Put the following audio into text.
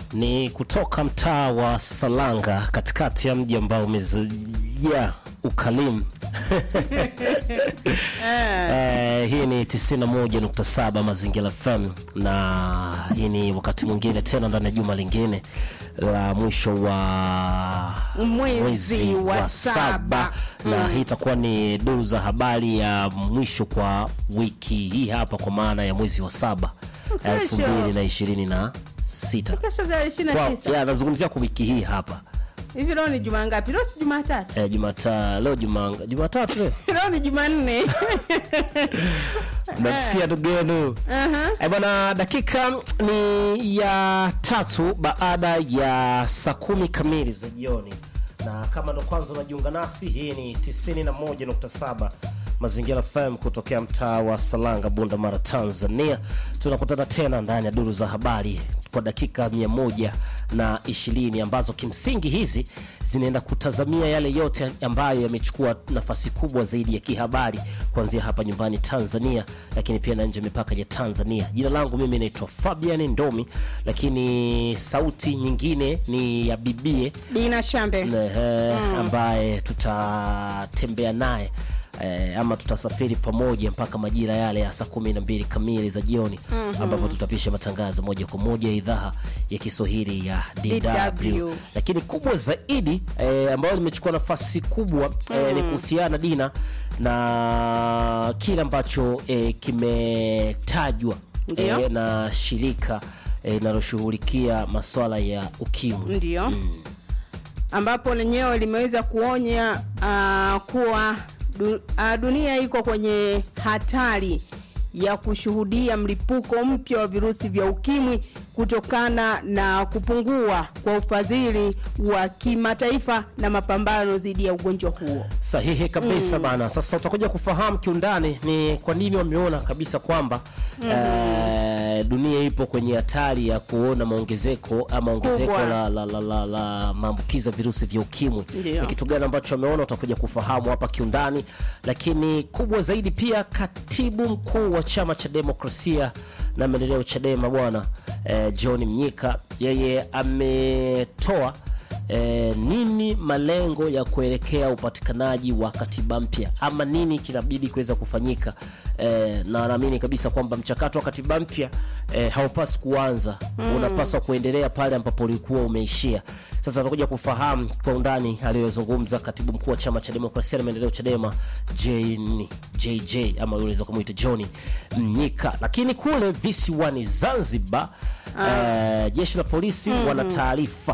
ni kutoka mtaa wa Salanga katikati ya mji ambao umejaa ukalimu. Eh, hii ni 91.7 Mazingira FM na hii ni wakati mwingine tena ndani ya juma lingine la mwisho wa Mwezi wa saba. na hii itakuwa ni duru za habari ya mwisho kwa wiki hii hapa kwa maana ya mwezi wa saba Kesho. elfu mbili na ishirini na sita Kesho za 29. Wow, ya nazungumzia kwa wiki hii hapa Hivi leo ni juma ngapi? Leo si Jumatatu. eh, Jumata leo juma Jumatatu leo Leo ni Jumanne. namsikia ndugu yenu Aha. Eh, bwana, dakika ni ya tatu baada ya saa kumi kamili za jioni, na kama ndo kwanza unajiunga nasi, hii ni 91.7 Mazingira FM kutokea mtaa wa Salanga, Bunda Mara, Tanzania. Tunakutana tena ndani ya duru za habari kwa dakika mia moja na ishirini ambazo kimsingi hizi zinaenda kutazamia yale yote ambayo yamechukua nafasi kubwa zaidi ya kihabari kuanzia hapa nyumbani Tanzania, lakini pia na nje ya mipaka ya Tanzania. Jina langu mimi naitwa Fabian Ndomi, lakini sauti nyingine ni ya bibie Dina Shambe. Ehe, ambaye tutatembea naye eh, ama tutasafiri pamoja mpaka majira yale ya saa kumi na mbili kamili za jioni ambapo tutapisha matangazo moja kwa moja ya idhaa ya Kiswahili ya DW. DW. Lakini kubwa zaidi eh, ambayo limechukua nafasi kubwa eh, ni kuhusiana Dina na kile ambacho eh, kimetajwa Ndio. eh, na shirika eh, linaloshughulikia masuala ya ukimwi. Ndio. Ambapo lenyewe limeweza kuonya ah, kuwa du, ah, dunia iko kwenye hatari ya kushuhudia mlipuko mpya wa virusi vya ukimwi kutokana na kupungua kwa ufadhili wa kimataifa na mapambano dhidi ya ugonjwa huo. Sahihi kabisa bana. Sasa utakuja kufahamu kiundani ni kwa nini wameona kabisa kwamba eh, dunia ipo kwenye hatari ya kuona maongezeko ama ongezeko Kubwa. la, la, la, la, la maambukizi ya virusi vya ukimwi. Ndio. Ni kitu gani ambacho wameona, utakuja kufahamu hapa kiundani, lakini kubwa zaidi pia, katibu mkuu wa chama cha demokrasia na maendeleo Chadema bwana eh, John Mnyika yeye ametoa eh, nini malengo ya kuelekea upatikanaji wa katiba mpya ama nini kinabidi kuweza kufanyika eh, na naamini kabisa kwamba mchakato wa katiba mpya eh, haupaswi kuanza unapaswa kuendelea pale ambapo ulikuwa umeishia sasa tutakuja kufahamu kwa undani aliyozungumza katibu mkuu wa chama cha demokrasia na maendeleo chadema Jane, jj ama unaweza kumuita johni mnyika lakini kule visiwani zanzibar eh, jeshi la polisi wana taarifa